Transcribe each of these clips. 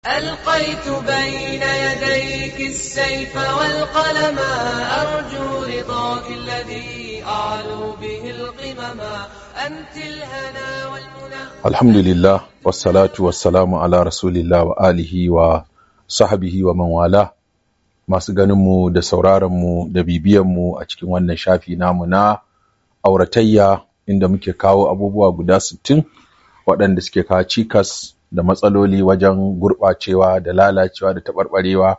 ألقيت بين يديك السيف والقلم أرجو رضاك الذي أعلو به القمم أنت الهنا والمنى alhamdulillah wassalatu wassalamu ala rasulillah wa alihi wa sahbihi wa man wala masu ganinmu da sauraronmu da bibiyanmu a cikin wannan shafi namu na auratayya inda muke kawo abubuwa guda sittin waɗanda suke kawo cikas da matsaloli wajen gurɓacewa da lalacewa da taɓarɓarewa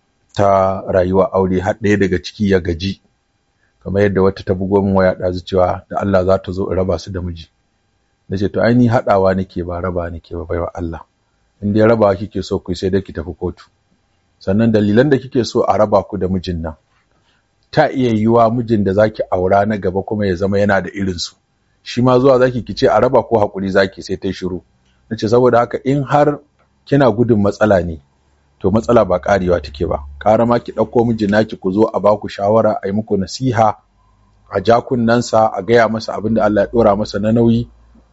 ta rayuwa aure har ɗaya daga ciki ya gaji kamar yadda wata ta bugo min waya ɗazu cewa da Allah za ta zo in raba su da miji na ce to ai ni haɗawa nake ba raba nake ba baiwa Allah in dai rabawa kike so ku sai dai ki tafi kotu sannan dalilan da kike so a raba ku da mijin nan ta iya yiwa mijin da zaki aura na gaba kuma ya zama yana da irin su shi ma zuwa zaki ki ce a raba ko hakuri zaki sai ta shiru nace saboda haka in har kina gudun matsala ne to matsala ba karewa take ba ƙara ma ki ɗauko mijin naki ku zo a baku shawara a yi muku nasiha a ja kunnensa a gaya masa abin da Allah ya ɗora masa na nauyi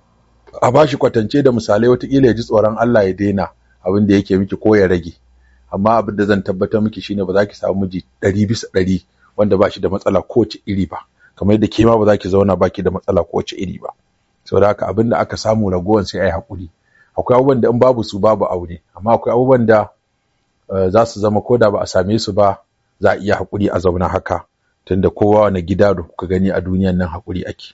a ba shi kwatance da misalai wataƙila ya ji tsoron Allah ya daina abin da yake miki ko ya rage amma abin da zan tabbatar miki shine ba za ki samu miji ɗari bisa ɗari wanda ba shi da matsala kowace iri ba kamar yadda ke ma ba za ki zauna ba ki da matsala kowace iri ba saboda haka abin da aka samu ragowan sai a yi haƙuri akwai abubuwan da in babu su babu aure amma akwai abubuwan da za su zama ko da ba a same su ba za a iya haƙuri a zauna haka tunda kowa wani gida da kuka gani a duniyan nan haƙuri ake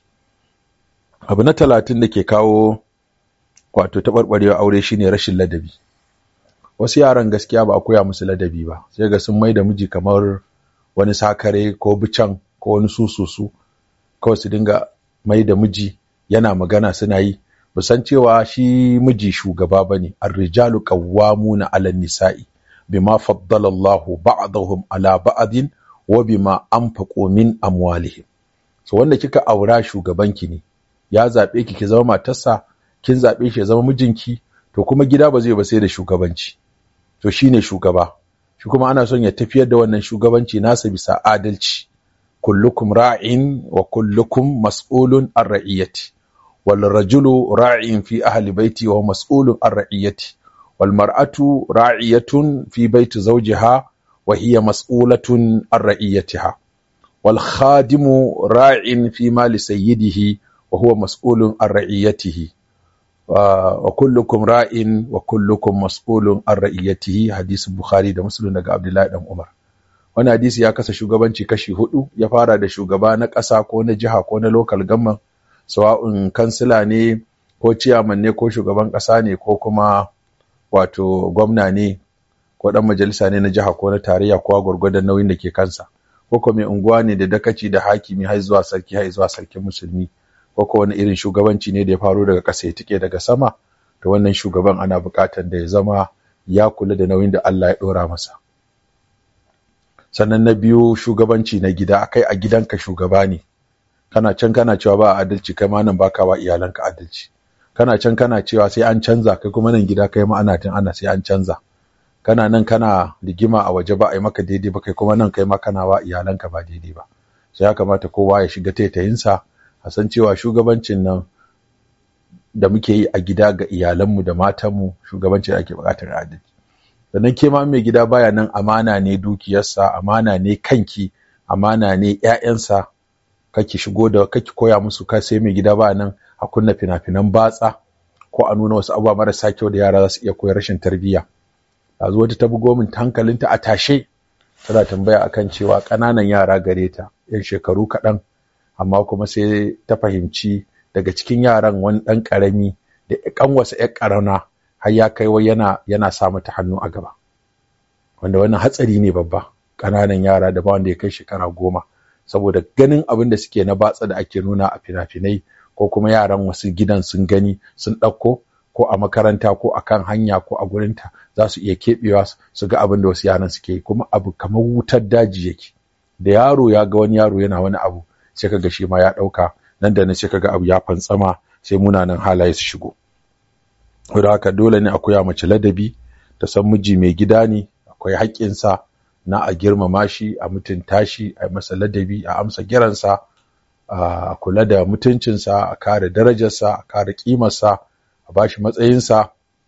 abu na talatin da ke kawo wato taɓarɓarewa aure shine rashin ladabi wasu yaran gaskiya ba a koya musu ladabi ba sai ga sun mai da miji kamar wani sakare ko bican ko wani sususu kawai su dinga mai da miji yana magana suna yi ba san cewa shi miji shugaba ba ne arrijalu qawwamuna 'ala nisa'i bima faddala Allahu ba'dahum 'ala ba'din wa bima anfaqu min amwalihim so wanda kika aura shugabanki ne ya zaɓe ki ki zama matarsa kin zaɓe shi ya zama mijinki to kuma gida ba zai ba sai da shugabanci to shine shugaba shi kuma ana son ya tafiyar da wannan shugabanci nasa bisa adalci kullukum ra'in wa kullukum mas'ulun an ra'iyati wal rajulu ra'in fi ahli baiti wa mas'ulun an ra'iyati wal mar'atu ra'iyatun fi baiti zawjiha wa hiya mas'ulatun an ra'iyatiha wal khadimu ra'in fi mali sayyidihi وهو مسؤول عن رعيته وكلكم راء وكلكم مسؤول عن رعيته حديث البخاري da Muslim daga Abdullahi dan Umar wannan hadisi ya kasa shugabanci kashi hudu ya fara da shugaba na ƙasa ko na jiha ko na local government sawa'un kansila ne ko ciyaman ne ko shugaban ƙasa ne ko kuma wato gwamna ne ko dan majalisa ne na jiha ko na tarayya ko gwargwadon nauyin da ke kansa ko kuma mai unguwa ne da dakaci da hakimi har zuwa sarki har zuwa sarkin musulmi ko wani irin shugabanci ne da ya faru daga ƙasa ya tike daga sama to wannan shugaban ana buƙatar da ya zama ya kula da nauyin da Allah ya ɗora masa sannan na biyu shugabanci na gida akai a gidanka shugaba ne kana can kana cewa ba adalci kai ma nan baka wa iyalanka adalci kana can kana cewa sai an canza kai kuma nan gida kai ma ana tun ana sai an canza kana nan kana rigima a waje ba a yi maka daidai ba kai kuma nan kai ma kana wa iyalanka ba daidai ba sai ya kamata kowa ya shiga taitayinsa a san cewa shugabancin nan da muke yi a gida ga iyalanmu da matanmu shugabancin da ake buƙatar adalci sannan ke ma mai gida baya nan amana ne dukiyarsa amana ne kanki amana ne ƴaƴansa kake shigo da kake koya musu ka sai mai gida baya nan a kunna fina-finan batsa ko a nuna wasu abubuwa marasa kyau da yara za su iya koyar rashin tarbiyya a zo wata ta bugo min hankalinta a tashe tana tambaya akan cewa ƙananan yara gare ta yan shekaru kaɗan amma kuma sai ta fahimci daga cikin yaran wani ɗan ƙarami da ƙanwasa ‘yar ƙarana har ya kai wai yana yana sa mata hannu a gaba wanda wannan hatsari ne babba ƙananan yara da ba wanda ya kai shekara goma saboda ganin abin da suke na batsa da ake nuna a fina-finai ko kuma yaran wasu gidan sun gani sun ɗauko ko a makaranta ko a kan hanya ko a gurinta za su iya keɓewa su ga abin da wasu yaran suke kuma abu kamar wutar daji yake da yaro ya ga wani yaro yana wani abu sai kaga shi ma ya ɗauka nan da nan sai kaga abu ya fantsama sai munanan halaye su shigo saboda haka dole ne a koya mace ladabi ta san miji mai gida ne akwai haƙƙinsa na a girmama shi a mutunta shi a masa ladabi a amsa kiransa a kula da mutuncinsa a kare darajarsa a kare ƙimarsa a bashi matsayinsa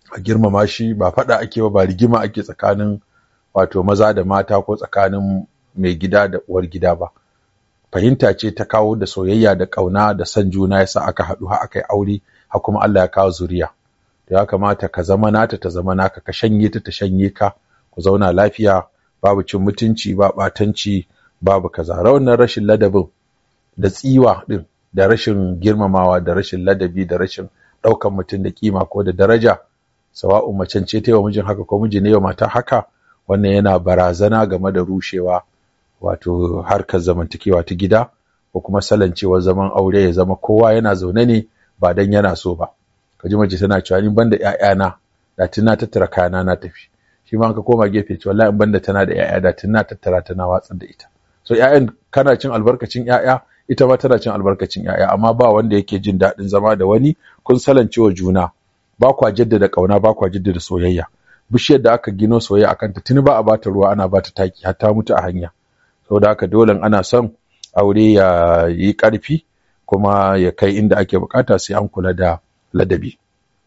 a girmama shi ba faɗa ake ba ba rigima ake tsakanin wato maza da mata ko tsakanin mai gida da uwar gida ba fahimta ce ta kawo da soyayya da ƙauna da son juna yasa aka haɗu har aka yi aure har kuma Allah ya kawo zuriya to ya kamata ka zama nata ta zama naka ka shanye ta ta shanye ka ku zauna lafiya babu cin mutunci ba ɓatanci babu kaza wannan rashin ladabin da tsiwa ɗin da rashin girmamawa da rashin ladabi da rashin ɗaukan mutum da kima ko da daraja sawa'un macen ce ta yi wa mijin haka ko miji ne wa mata haka wannan yana barazana game da rushewa wato harkar zamantakewa ta gida ko kuma salancewar zaman aure ya zama kowa yana zaune ne ba dan yana so ba ka ji mace tana cewa ni banda ƴaƴana da tuna tattara kayana na tafi shi ma ka koma gefe cewa wallahi in banda tana da ƴaƴa da tuna tattara tana watsar da ita so ƴaƴan kana cin albarkacin ƴaƴa ita ma tana cin albarkacin ƴaƴa amma ba wanda yake jin daɗin zama da wani kun salancewa juna ba kwa jaddada ƙauna ba kwa jaddada soyayya bishiyar da aka gino soyayya akan ta tuni ba a bata ruwa ana bata taki har ta mutu a hanya saboda haka dole ana son aure ya yi ƙarfi kuma ya kai inda ake bukata sai an kula da ladabi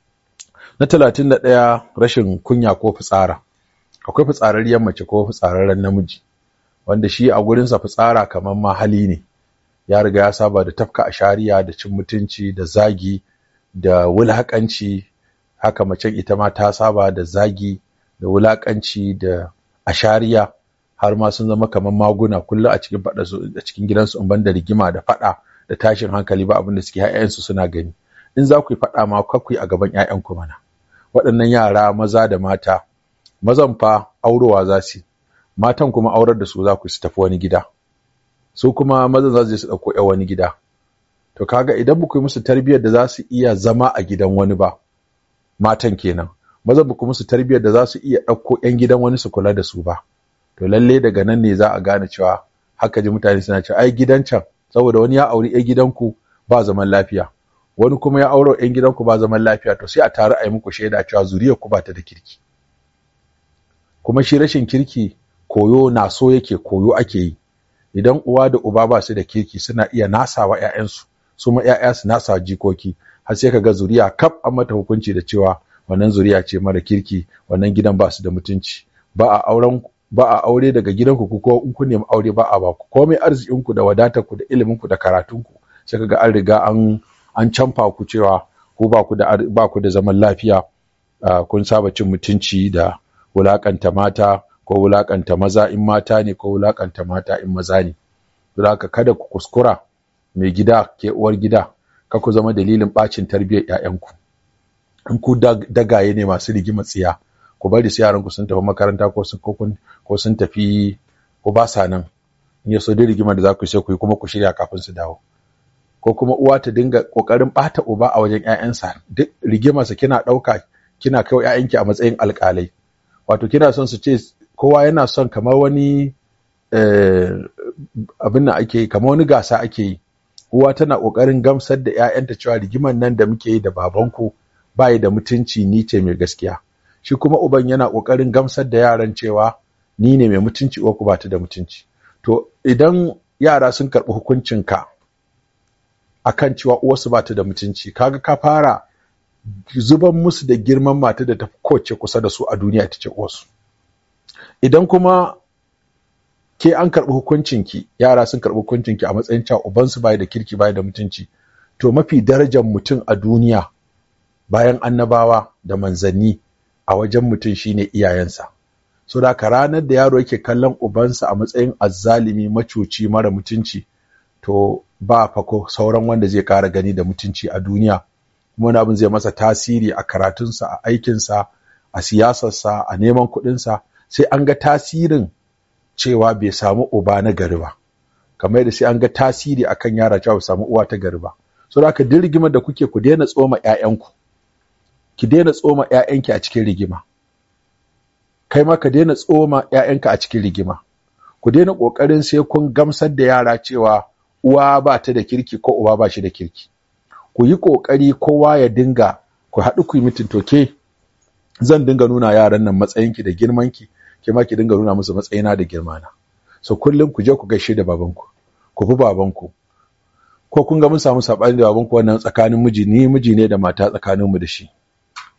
na talatin da ɗaya rashin kunya ko fitsara akwai fitsararriyar mace ko fitsararren namiji wanda shi a gurinsa fitsara kamar ma hali ne ya riga ya saba da tafka a shari'a da cin mutunci da zagi da wulaƙanci haka macen ita ma ta saba da zagi da wulaƙanci da ashariya har ma sun zama kamar maguna kullum a cikin faɗa su a cikin gidansu in banda rigima da faɗa da tashin hankali ba abin da suke ƴaƴansu suna gani in za ku yi faɗa ma kakwai a gaban ƴaƴanku mana waɗannan yara maza da mata mazan fa aurowa za su matan kuma aurar da su za ku su tafi wani gida su kuma mazan za su je su ɗauko ƴan wani gida to kaga idan ba ku yi musu tarbiyyar da za su iya zama a gidan wani ba matan kenan mazan ba ku musu tarbiyyar da za su iya ɗauko ƴan gidan wani su kula da su ba to lalle daga nan ne za a gane cewa haka ji mutane suna cewa ai gidan can saboda wani ya auri ƴan gidanku ba zaman lafiya wani kuma ya auro ƴan gidanku ba zaman lafiya to sai a taru a yi muku shaida cewa zuriyar ku ba ta da kirki kuma shi rashin kirki koyo na so yake koyo ake yi idan uwa da uba ba su da kirki suna iya nasawa ƴaƴansu su ma ƴaƴa su nasa jikoki har sai kaga zuriya kaf an mata hukunci da cewa wannan zuriya ce mara kirki wannan gidan ba su da mutunci ba a auren ba a aure daga gidanku ku ko in kun nemi aure ba a ba ku komai arzikinku da wadatarku da iliminku da karatunku sai kaga an riga an an canfa ku cewa ku ba ku da ba ku da zaman lafiya kun saba cin mutunci da wulakanta mata ko wulakanta maza in mata ne ko wulakanta mata in maza ne don haka kada ku kuskura mai gida ke uwar gida ka ku zama dalilin bacin tarbiyyar 'ya'yanku in ku dagaye ne masu rigima tsiya ku bari su yaranku sun tafi makaranta ko sun ko sun tafi ko ba sa nan in ya so dai rigimar da za ku sai ku yi kuma ku shirya kafin su dawo ko kuma uwa ta dinga kokarin bata uba a wajen ƴaƴansa duk rigimarsa kina ɗauka kina kai wa ƴaƴanki a matsayin alƙalai wato kina son su ce kowa yana son kamar wani abin da ake yi kamar wani gasa ake yi uwa tana kokarin gamsar da ƴaƴanta cewa rigimar nan da muke yi da babanku bayi da mutunci ni ce mai gaskiya shi kuma uban yana ƙoƙarin gamsar da yaran cewa ni ne mai mutunci uwarku ba ta da mutunci to idan yara sun karɓi hukuncinka akan cewa uwarsu ba ta da mutunci kaga ka fara zuban musu da girman mata da ta kowace kusa da su a duniya ita ce uwarsu idan kuma ke an karɓi hukuncinki yara sun karɓi hukuncinki a matsayin cewa ubansu bai da kirki bai da mutunci to mafi darajar mutum a duniya bayan annabawa da manzanni a wajen mutum shine iyayensa so da ka ranar da yaro yake kallon ubansa a matsayin azzalimi macuci mara mutunci to ba fako sauran wanda zai kara gani da mutunci a duniya kuma wani abin zai masa tasiri a karatunsa a aikinsa a siyasarsa a neman kuɗinsa sai an ga tasirin cewa bai samu uba na gari ba kamar yadda sai an ga tasiri akan yara cewa bai samu uwa ta gari ba so da haka duk rigimar da kuke ku daina tsoma 'ya'yanku ki daina tsoma ‘ya'yanki a cikin rigima, kai ma ka daina tsoma ‘ya'yanka a cikin rigima, ku daina ƙoƙarin sai kun gamsar da yara cewa uwa ba ta da kirki ko uba ba shi da kirki. Ku yi ƙoƙari kowa ya dinga ku haɗu ku yi mitin toke zan dinga nuna yaran nan matsayinki da girmanki, ke ma ki dinga nuna musu matsayina da girmana. So kullum ku je ku gaishe da babanku, ku bi babanku. Ko kun ga mun samu saɓani da babanku wannan tsakanin miji ni miji ne da mata tsakaninmu da shi.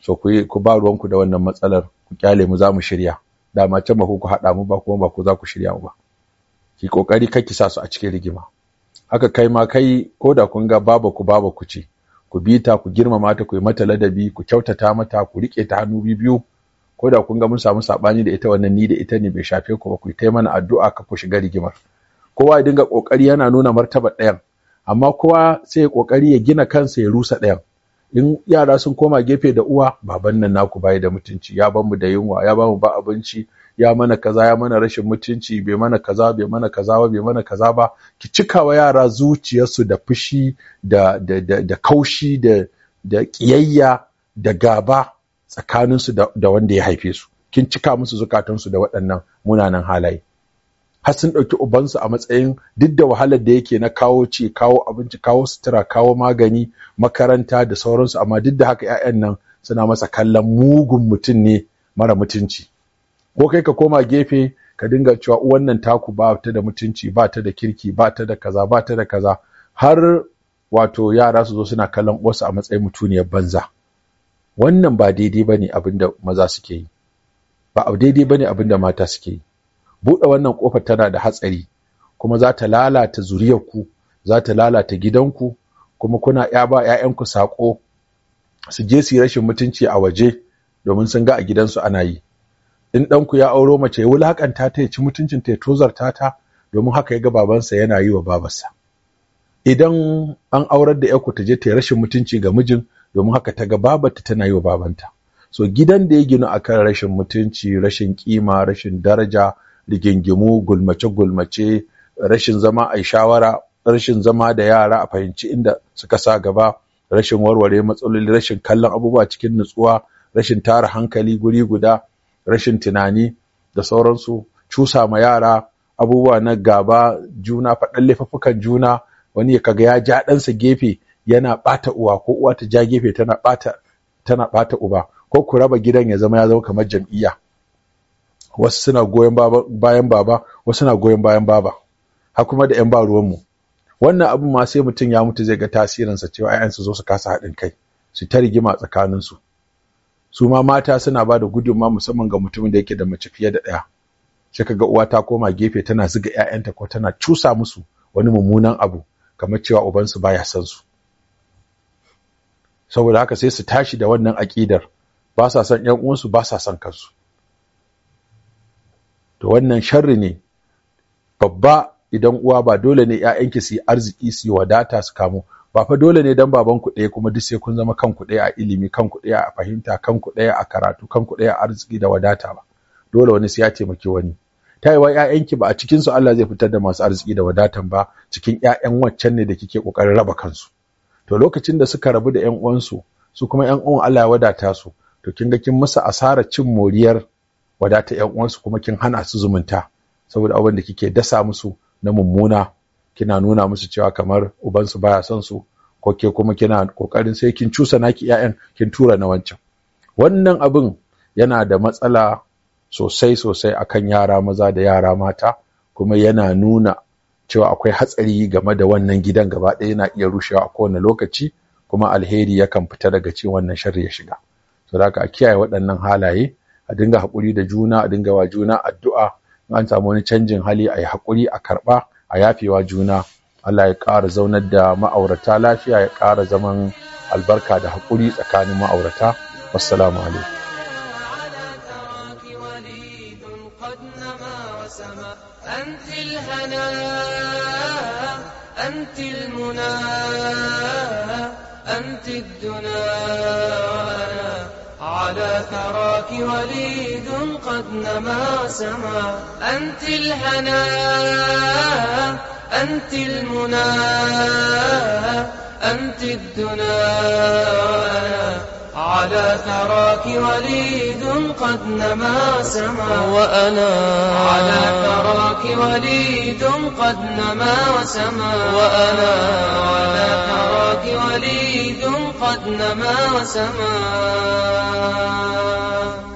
so ku ku ba ruwanku da wannan matsalar ku kyale mu za mu shirya dama can ba ku ku haɗa mu ba kuma ba ku za ku shirya mu ba ki kokari kar ki sa su a cikin rigima haka kai ma kai ko da kun ga baba ku baba ku ce ku bi ta ku girmama ta ku yi mata ladabi ku kyautata mata ku rike ta hannu biyu ko da kun ga mun samu sabani da ita wannan ni da ita ne bai shafe ku ba ku kai mana addu'a ka ku shiga rigimar kowa ya dinga kokari yana nuna martaba ɗayan amma kowa sai ya kokari ya gina kansa ya rusa ɗayan in yara sun koma gefe da uwa baban nan naku bayi da mutunci ya bamu da yunwa ya bamu ba abinci ya mana kaza ya mana rashin mutunci bai mana kaza bai mana kaza ba bai mana kaza ba ki cikawa yara zuciyarsu da fushi da da da, da kaushi da da kiyayya da gaba tsakaninsu da, da wanda ya haife su kin cika musu zukatansu da waɗannan munanan halaye har sun ɗauki ubansu a matsayin duk da wahalar da yake na kawo ci kawo abinci kawo sutura kawo magani makaranta da sauransu amma duk da haka 'ya'yan nan suna masa kallon mugun mutum ne mara mutunci ko kai ka koma gefe ka dinga cewa uwan nan taku ba ta da mutunci ba ta da kirki ba ta da kaza ba ta da kaza har wato yara su zo suna kallon wasu a matsayin mutuniyar banza wannan ba daidai bane abin da maza suke yi ba daidai bane abin da mata suke yi buɗe wannan ƙofar tana da hatsari kuma za ta lalata zuriyarku za ta lalata gidanku kuma kuna ya ba ‘ya'yanku saƙo su je su yi rashin mutunci a waje domin sun ga a gidansu ana yi in ɗanku ya auro mace ya wulaƙanta ta ya ci mutuncin ta ya tozarta ta domin haka ya ga babansa yana yi wa babarsa idan an aurar da ‘yarku ta je ta yi rashin mutunci ga mijin domin haka ta ga babarta tana yi wa babanta so gidan da ya ginu akan rashin mutunci rashin kima rashin daraja rigingimu gulmace-gulmace rashin zama a shawara rashin zama da yara a fahimci inda suka sa gaba rashin warware matsaloli rashin kallon abubuwa cikin nutsuwa rashin tara hankali guri guda rashin tunani da sauransu cusa ma yara abubuwa na gaba juna faɗan laifuffukan juna wani ya kaga ya ja ɗansa gefe yana ɓata uwa ko uwa ta ja gefe tana ɓata tana ɓata uba ko ku raba gidan ya zama ya zama kamar jam'iyya wasu suna goyon bayan baba wasu suna goyon bayan baba har kuma da 'yan ba ruwanmu wannan abin ma sai mutum ya mutu zai ga tasirinsa cewa 'ya'yansu zo su kasa haɗin kai su ta rigima tsakaninsu su ma mata suna ba da gudunma musamman ga mutumin da yake da mace fiye da ɗaya sai ka ga uwa ta koma gefe tana zuga 'ya'yanta ko tana cusa musu wani mummunan abu kamar cewa ubansu baya son su saboda haka sai su tashi da wannan aƙidar ba sa son 'yan uwansu ba sa son kansu to wannan sharri ne babba idan uwa ba dole ne ‘ya'yanki su yi arziki su yi wadata su kamo ba fa dole ne dan baban ku ɗaya kuma duk sai kun zama kanku ɗaya a ilimi kanku ɗaya a fahimta kanku ɗaya a karatu kanku ɗaya a arziki da wadata ba dole wani sai ya taimaki wani ta yi wa ‘ya'yanki ba a cikin su Allah zai fitar da masu arziki da wadatan ba cikin ‘ya'yan waccan ne da kike ƙoƙarin raba kansu to lokacin da suka rabu da ‘yan uwansu su kuma ‘yan uwan Allah ya wadata su to kin ga kin musu asarar cin moriyar wadata ‘yan uwansu kuma kin hana su zumunta saboda abin da kike dasa musu na mummuna kina nuna musu cewa kamar ubansu baya son su ko ke kuma kina kokarin sai kin cusa naki ƴaƴan kin tura na wancan wannan abin yana da matsala sosai sosai akan yara maza da yara mata kuma yana nuna cewa akwai hatsari game da wannan gidan gaba ɗaya yana iya rushewa a kowane lokaci kuma alheri yakan fita daga cikin wannan sharri ya shiga saboda haka a kiyaye waɗannan halaye a dinga haƙuri da juna a dinga wa juna addu'a an samu wani canjin hali a yi haƙuri a karɓa a yafewa juna Allah ya ƙara zaunar da ma'aurata lafiya ya ƙara zaman albarka da haƙuri tsakanin ma'aurata wassalamu alaikum أنت الهنا أنت المنى أنت الدنا وأنا على ثراك وليد قد نما سما أنت الهنا أنت المنى أنت الدنا وأنا على ثراك وليد قد نما سما وأنا على ثراك وليد قد نما وسما وأنا على ثراك وليد قد نما وسما